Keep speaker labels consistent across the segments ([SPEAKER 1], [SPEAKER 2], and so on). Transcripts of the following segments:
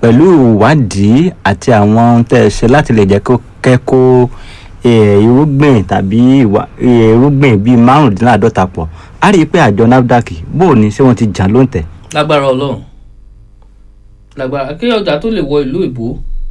[SPEAKER 1] pẹ̀lú ìwádìí àti àwọn ohun tẹ́ ẹ ṣe láti lè jẹ́ kó kẹ́kọ̀ọ́ eh, irúgbìn tàbí ìwà- eh, irúgbìn bíi márùndínláàádọ́ta pọ̀ a rí i pé àjọ nafdac bó o ní ṣé wọ́n ti jà ló ń tẹ̀.
[SPEAKER 2] lágbára ọlọ́run lágbára kí ọjà tó lè wọ ìlú ìbò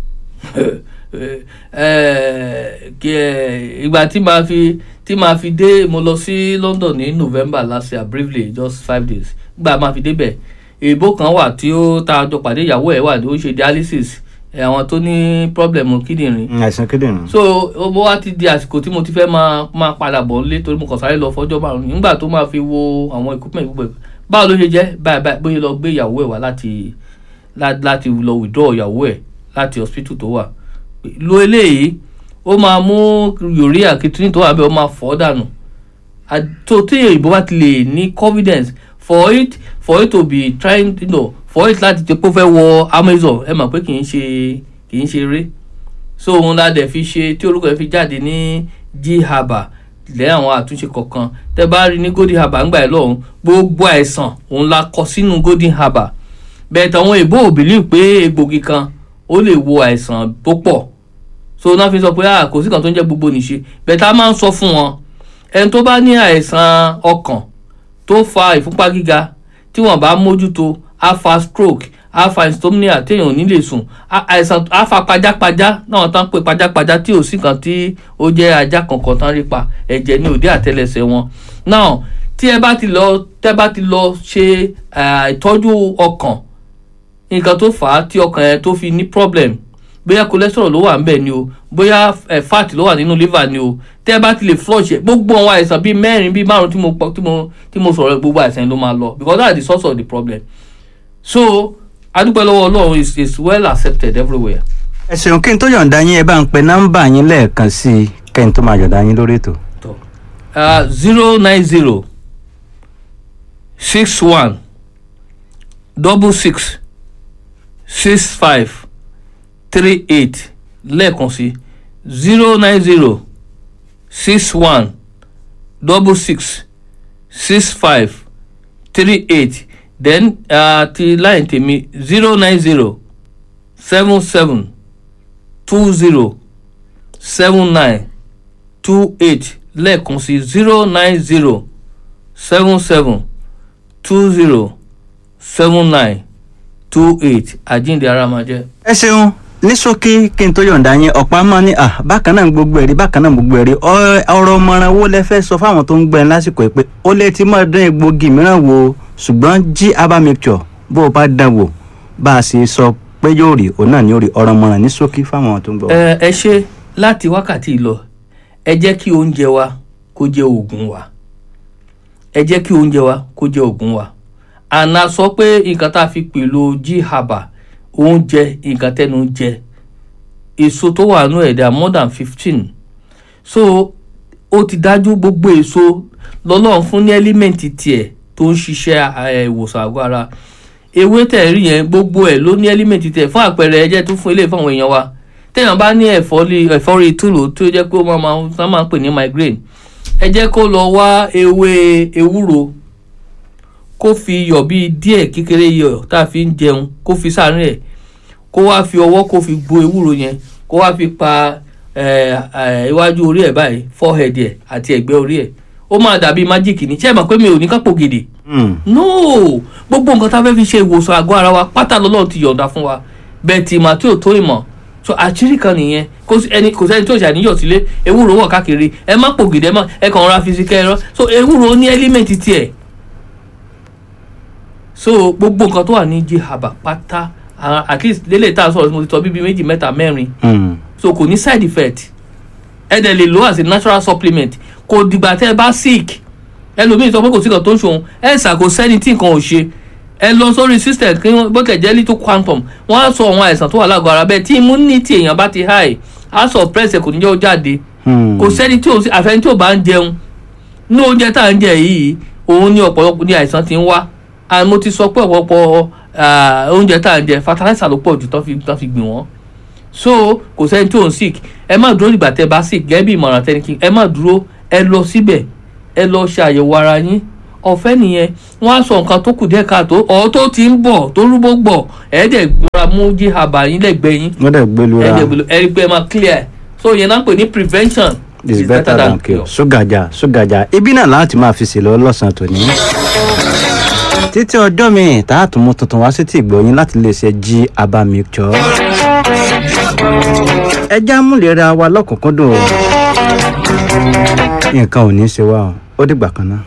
[SPEAKER 2] kí ẹ ìgbà tí màá fi tí màá fi dé mo lọ sí London ní November last year briefly just five days gbà máa fi débẹ̀ èèbó kan wà tí ó tá a jọ pàdé ìyàwó ẹ̀ wà ní ó ṣe dialysis ẹ̀, àwọn tó ní problem kíndìnrín
[SPEAKER 1] àìsàn kíndìnrín.
[SPEAKER 2] so ó wá ti di àsìkò tí mo ti fẹ́ máa máa padà bọ̀ nílé torí mo kàn sáré lọ fọjọ́ márùn nígbà tó máa fi wo àwọn equipment gbogbo ẹ̀ báwo ló ṣe jẹ́ báyìí báyìí bóyá lọ gbé ìyàwó ẹ̀ wá láti lá- láti lọ withdraw ìyàwó ẹ̀ láti hospital tó wà lo eléyìí ó máa mú urea kìtìrín tó wà bẹ́ẹ̀ ó máa fọ́ dànù À- tó tí òyìnbó bá ti lè ní confidence for it for it to be trying you know, for it láti jẹ́ pé ó fẹ́ wọ Amazon ẹ mọ̀ pé kì í ṣe kì í ṣe eré so òun la dẹ̀ fi ṣe tí orúkọ ẹ̀ fi jáde ní g haba lẹ́yìn àwọn àtúnṣe kọ̀ọ̀kan tẹ́ bá rí ní golden haba ńgbà ẹ̀ lọ́hùn gbogbo àìsàn òun la kọ sínú golden haba bẹ́ẹ̀ tàwọn èèbó ò believe pé egbògi kan ó lè wo àìsàn tó pọ̀ so náà fi sọ pé ah kò sí kan tó ń jẹ́ gbogbo nìṣe bẹ́ẹ̀ tá a máa ń sọ fún wọn ẹni tó bá ní àìsàn ọkàn tó fa ìfúnpá gíga tí wọ́n bá mójútó á fa stroke á fa insomnia téèyàn ò ní lè sùn á- àìsàn á fa pajápajá náà tán pé pajápajá tí ò sí kan tí ó jẹ́ ajá kankan tán rí pa ẹ̀jẹ̀ ní òde àtẹlẹsẹ̀ wọn now tí ẹ bá ti lọ tẹ́ bá ti lọ ṣe ah, ìtọ́jú ọkàn nǹkan tó fà á tí ọkàn ẹ tó fi ní problem bóyá cholesterol ló wà ńbẹ̀ ni o bóyá eh, fat ló wà nínú liver ni o tẹ́ ẹ bá ti lè flush ẹ gbogbo àwọn àìsàn bíi mẹ́rin bíi márùn tí mo pọ- tí mo tí mo sọ̀rọ̀ gbogbo àìsàn ló máa lọ because that's the source of the problem so adúpẹ́ lọ́wọ́ ọlọ́run is is well accepted everywhere.
[SPEAKER 1] ẹ ṣeun kí n tó yọ̀ǹda yín ẹ bá ń pe nọ́mbà yín lẹ́ẹ̀kan sí i kẹ́ n tó máa yọ̀ǹda yín lórí ètò.
[SPEAKER 2] zero nine zero six one double six six five three eight lẹ́ẹ̀kan sí zero nine zero six one double six six five three eight then uh, ti line tèmi zero nine zero seven seven two zero seven nine two eight lẹ́ẹ̀kan sí zero nine zero seven seven two zero seven nine two eight àjíǹde ara máa jẹ́.
[SPEAKER 1] ẹ ṣeun ní ṣókí kí n tó yọ̀ǹda yín ọ̀pá mọ́ ní à bákan náà gbogbo ẹ̀rí bákan náà gbogbo ẹ̀rí ọ- ọ̀rọ̀ ọmọràn wo lẹ fẹ́ sọ fáwọn tó ń gbẹ́ lásìkò yìí pé ó lè ti máa dán egbògi mìíràn wò ṣùgbọ́n jí herbal mixture bó o bá dán wò bá a ṣe sọ pé yóò rí òun náà ni yóò rí ọ̀rọ̀ ọmọràn ní ṣókí fáwọn tó ń gbọ́.
[SPEAKER 2] ẹ ẹ ṣe láti wákàtí lọ ẹ jẹ́ kí oúnjẹ wa kó jẹ́ oògùn wa ẹ jẹ́ kí oúnjẹ wa kó jẹ́ oògùn wa àná sọ pé nǹkan tá a fi pèlò g haba oúnjẹ nǹkan tẹnu ń jẹ èso tó wà nù ẹ̀dá more than fifteen so ó ti dájú gbogbo èso lọ́lọ́run fún ní ẹ́límẹ̀ǹtì tiẹ̀ tó ń ṣiṣẹ́ eh, ìwòsàn àgọ́ ara ewé tẹ̀ rí yẹn gbogbo ẹ̀ ló ní ẹ́límẹ̀ǹtì tiẹ̀ fún àpẹẹrẹ ẹ jẹ́ tún fún ilé fún àwọn èèyàn wa téèyàn bá ní ẹ̀fọ́rí ẹ̀fọ́rí túlù tó jẹ́ pé ó máa máa wọ́n máa ń pè ní migraine ẹ jẹ́ kó lọ wá ewé ewúro kó fi iyọ̀ bíi díẹ̀ kékeré iyọ̀ tá a fi ń jẹun kó fi sáárín ẹ̀ kó wá fi ọwọ́ kó fi gbo ewúro yẹn kó wá fi pa eh, eh, iwájú orí ẹ̀ báyìí forehead ẹ̀ àti ẹ̀gbẹ́ orí ẹ̀ ó máa dàbí májíìkì ní ṣé ẹ mọ̀ pé mi ò ní kápò gidi
[SPEAKER 1] Hmm.
[SPEAKER 2] no gbogbo nǹkan tá a fẹ́ fi ṣe ìwòsàn àgọ́ ara wa pátá lọ́lọ́run ti yọ̀ǹda fún wa bẹ́ẹ̀ tí ìmọ̀ tí ò tó ìmọ̀ so àṣírí kan nìyẹn kò sí ẹni kò sẹ́ni tó ṣàníyàn sílé ewúro wọ̀ káàkiri ẹ má pò gidi ẹ má ẹ kàn ra fi sí kẹrọ so ewúro ní ẹ́límẹ̀ntì tiẹ̀ so gbogbo nǹkan tó wà ní jihaba pátá ah, at least lélẹ̀ tá a sọ̀rọ̀ mo ti tọ́ bíbí méjì mẹ́ta mẹ́rin
[SPEAKER 1] Hmm.
[SPEAKER 2] so kò ní side effect ẹ dẹ̀ lè lo as a natural supplement kò dìgbà tẹ́ ẹ bá sick ẹlòmíì sọ pé kò sí nǹkan tó ń ṣòun ẹ ṣà kò sẹ́ni tí nǹkan ò ṣe ẹ lọ sórí system kí wọ́n bó tẹ̀ jẹ́ little quantum wọ́n á sọ àwọn àìsàn tó wà lágọ̀ọ́ ara bẹ́ẹ̀ tí immunity èèyàn bá ti high á suppress ẹ̀ kò ní jẹ́ ó jáde
[SPEAKER 1] Hmm.
[SPEAKER 2] kò sẹ́ni tí ò sí àfẹ́ni tí ò bá ń jẹun ní oúnjẹ tá à ń jẹ yìí òun ní ọ̀pọ̀lọpọ̀ ní àìsàn ti ń wá and mo ti sọ pé ọ̀pọ̀lọpọ̀ ah, oúnjẹ tá à ń jẹ fertilizer ló pọ̀ jù tán fi tán fi gbìn wọ́n so kò sẹ́ni tí ò ń sick ẹ má dúró nígbà tẹ́ bá sick gẹ́gẹ́ bí ìmọ̀ràn tẹ́ni kí ẹ má dúró ẹ lọ síbẹ̀ ẹ lọ ṣe àyẹ̀wò ara yín ọ̀fẹ́ nìyẹn wọ́n á sọ nǹkan tó kù díẹ̀ káàtó ọ̀ tó ti ń bọ̀ tó rúbó gbọ̀ ẹ̀ẹ́dẹ̀ gbọ́ra mú jí haba yín lẹ́gbẹ̀ẹ́ yín
[SPEAKER 1] wọ́n dẹ̀ gbé lura
[SPEAKER 2] ẹ̀ẹ́dẹ̀ gbọ́ra ẹ̀ẹ́dẹ̀ máa clear ẹ̀ so yẹn náà ń pè ní prevention
[SPEAKER 1] is better than cure ṣúgàjà ṣúgàjà ibi náà láti máa fi ṣèlọ lọ́sàn-án tòní. títí ọjọ́ mi tá a tún mú tuntun wá sí ti ìgbọ̀nyín láti lè ṣe jí abá mixture. ẹja múlẹ̀ra wa lọ́kùnkúndùn o nǹkan ò ní í ṣe wá o ó dìgbà kan náà.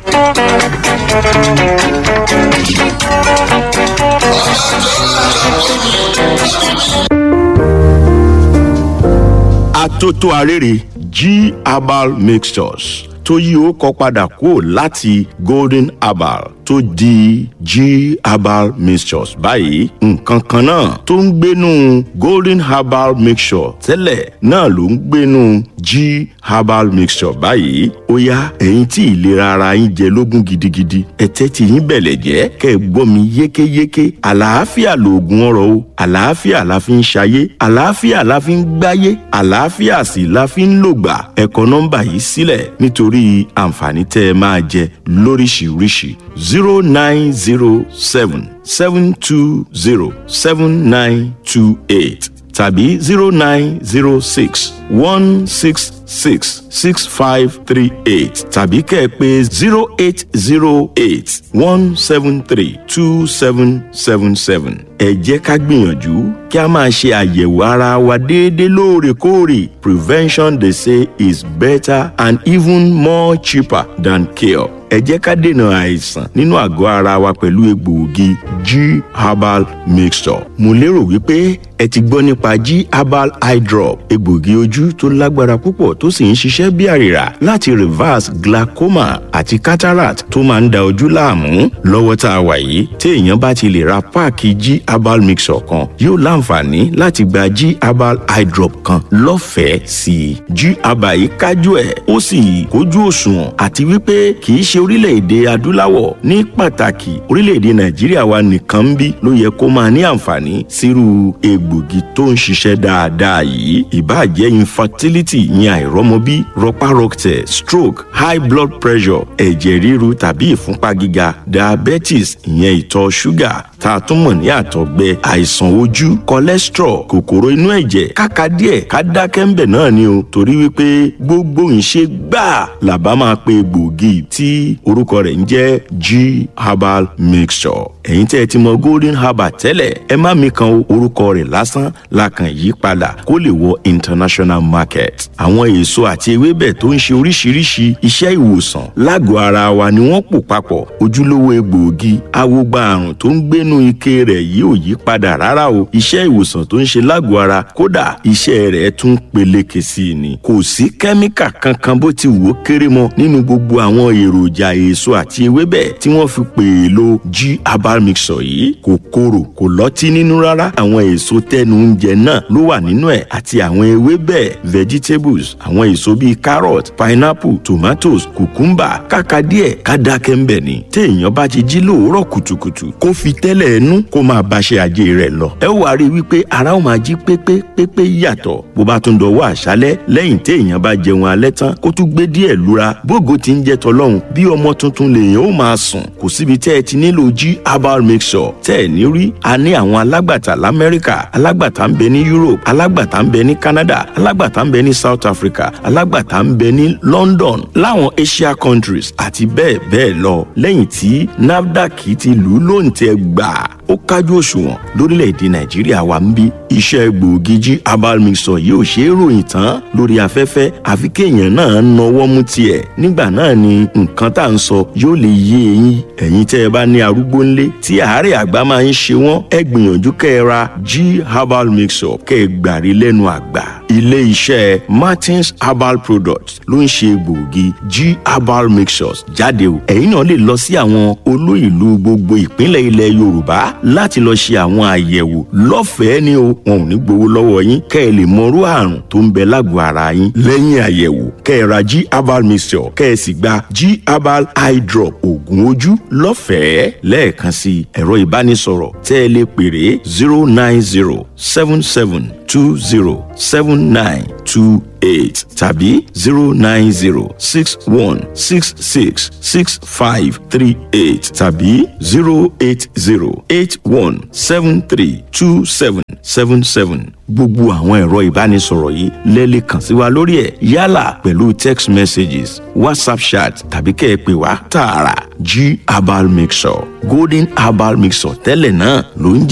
[SPEAKER 3] atótó arére g herbal mixtures tó yí ó kọ padà kúrò láti golden herbal tó di g herbal mixtures báyìí nǹkan kan náà tó ń gbénu golden herbal mixture tẹ́lẹ̀ náà ló ń gbénu g herbal mixture báyìí ó yá ẹ̀yin tí ìlera ara yín jẹ lógún gidigidi ẹ̀tẹ́ tí yín bẹ̀lẹ̀ jẹ́ kẹ́ ẹ gbọ́ mi yékéyéké àlàáfíà lòògùn ọ̀rọ̀ o àlàáfíà la fi ń ṣayé àlàáfíà la fi ń gbáyé àlàáfíà sì la fi ń lògbà ẹ kọ nọ́mbà yìí sílẹ̀ nítorí àǹfààní tẹ́ ẹ máa jẹ lóríṣiríṣi zero nine zero seven seven two zero seven nine two eight tàbí zero nine zero six one six six six five three eight tàbí kẹ́ ẹ pé zero eight zero eight one seven three two seven seven seven. ẹ jẹ́ ká gbìyànjú kí a máa ṣe àyẹ̀wò ara wa déédéé lóòrèkóòrè prevention they say is better and even more cheaper than cure ẹ jẹ́ ká dènà àìsàn nínú àgọ́ ara wa pẹ̀lú egbòogi g herbal mixture. mo lérò wípé ẹ ti gbọ́ nípa g herbal eye drop egbòogi ojú tó lágbára púpọ̀ tó sì ń ṣiṣẹ́ bí àrìrà láti reverse glaucoma àti cataract tó máa ń da ojú láàmú lọ́wọ́ tá a wà yìí tí èèyàn bá ti lè ra páàkì g herbal mixture kan yóò láǹfààní láti gba g herbal eye drop kan lọ́fẹ̀ẹ́ sí i g herbal yìí kájú ẹ̀ ó sì kójú òṣùwọ̀n àti wípé kì í ṣe orílẹ̀-èdè adúláwọ̀ ní pàtàkì orílẹ̀-èdè nàìjíríà wa nìkan ń bí ló yẹ kó máa ní àǹfààní sírú egbògi tó ń ṣiṣẹ́ dáadáa yìí ìbáàjẹ́ infertility ìyẹn àìrọ́mọbí rọpárọsẹ̀ stroke high blood pressure ẹ̀jẹ̀ ríru tàbí ìfúnpá gíga diabetes ìyẹn ìtọ̀ ṣúgà tá a tún mọ̀ ní àtọ̀gbẹ àìsàn ojú cholesterol kòkòrò inú ẹ̀jẹ̀ káka díẹ̀ ká dákẹ́ ńbẹ̀ náà ni o torí wípé gbogbo ìṣe gbáà làbá máa pe egbògi tí orúkọ rẹ̀ ń jẹ́ g herbal mixture ẹ̀yin tẹ́ ẹ ti mọ golden herbal tẹ́lẹ̀ ẹ má mi kan orúkọ rẹ̀ lásán la kàn yí padà kó lè wọ international market àwọn èso àti ewébẹ̀ tó ń ṣe oríṣiríṣi iṣẹ́ ìwòsàn lágọ̀ọ́ ara wa ni wọ́n pò papọ̀ ojúlówó egbòogi awogba àrùn tó ń gbénu ike rẹ̀ yìí ò yí padà rárá o iṣẹ́ ìwòsàn tó ń ṣe lágọ̀ọ́ ara kódà iṣẹ́ rẹ̀ tún peléke sí i ni kò sí kẹ́míkà kankan bó ti wò ó kéré mọ́ nínú gbogbo àwọn èròjà èso àti ewébẹ̀ tí wọ́n fi pè é lo g herbal mixture yìí kò korò kò lọ́tí nínú rárá àwọn èso tẹnu oúnjẹ náà ló wà nínú ẹ̀ àti àwọn ewébẹ̀ vegetables àwọn èso bíi carrot pineapple tomatoes cucumber kàkà díẹ̀ ká dákẹ́ ńbẹ̀ ni téèyàn bá ti jí lóòórọ̀ kùtùkùtù kó fi tẹ́lẹ̀ ẹnu kó máa báṣẹ́ ajé rẹ̀ lọ ẹ wá rí i wípé ara ó máa jí pépé pépé yàtọ̀ bó bá tún dọwọ́ àṣálẹ́ lẹ́yìn téèyàn bá jẹun alẹ́ tán kó tún gbé díẹ̀ lura bógo ti ń jẹ tọlọ́hun bí ọmọ tuntun lèèyàn ó máa sùn kò síbi tẹ́ ẹ ti nílò g herbal mixture tẹ́ ẹ ní rí a ní àwọn alágbàtà lamẹ́ríkà alágbàtà ń bẹ ní europe alágbàtà ń bẹ ní canada alágbàtà ń bẹ ní south africa alágbàtà ń bẹ ní london láwọn asia countries àti bẹ́ẹ̀ bẹ́ẹ̀ lọ lẹ́yìn tí nafdac ti lù ú lóǹtẹ̀ gbà ó kájú òṣùwọ̀n lórílẹ̀‐èdè nàìjíríà wa ń bí iṣẹ́ gbòógì jí herbal mixture yìí ò ṣe é ròyìn tán lórí afẹ́fẹ́ àfi kéèyàn náà nọwọ́ mú tiẹ̀ nígbà náà ni nǹkan tá à ń sọ yóò lè yé eyín ẹ̀yin tẹ́ ẹ bá ní arúgbó ńlé tí àárẹ̀ àgbà máa ń ṣe wọ́n ẹ gbìyànjú kẹ́ ẹ ra g herbal mixture kẹ́ ẹ gbàrí lẹ́nu àgbà ilé iṣẹ́ martins herbal products ló ń ṣe gbòógì g herbal mixtures jáde o ẹ̀yin náà lè lọ sí àwọn olú ìlú gbogbo ìpínlẹ̀ ilẹ̀ yorùbá láti lọ ṣe àwọn àyẹ̀wò lọ́fẹ̀ẹ́ ni o wọn ò ní gbowó lọ́wọ́ yín kẹ́ ẹ lè mọrú àrùn tó ń bẹ lágọ̀ọ́ ara yín lẹ́yìn àyẹ̀wò kẹ́ ẹ ra g herbal mixture kẹ́ ẹ sì gba g herbal eye drop oògùn ojú lọ́fẹ̀ẹ́ lẹ́ẹ̀kan sí ẹ̀rọ ìbánisọ̀rọ̀ tẹ́ ẹ lè pèrè zero nine zero seven seven two zero seven one nine two eight tàbí zero nine zero six one six six six five three eight tàbí zero eight zero eight one seven three two seven seven seven gbogbo àwọn ẹ̀rọ ìbánisọ̀rọ̀ yìí lẹ́lẹ̀ kàn sí wa lórí ẹ̀ yálà pẹ̀lú text messages whatsapp chat tàbí kẹ́ ẹ pè wá tààrà g herbal mixture golden herbal mixture tẹ́lẹ̀ náà ló ń jẹ́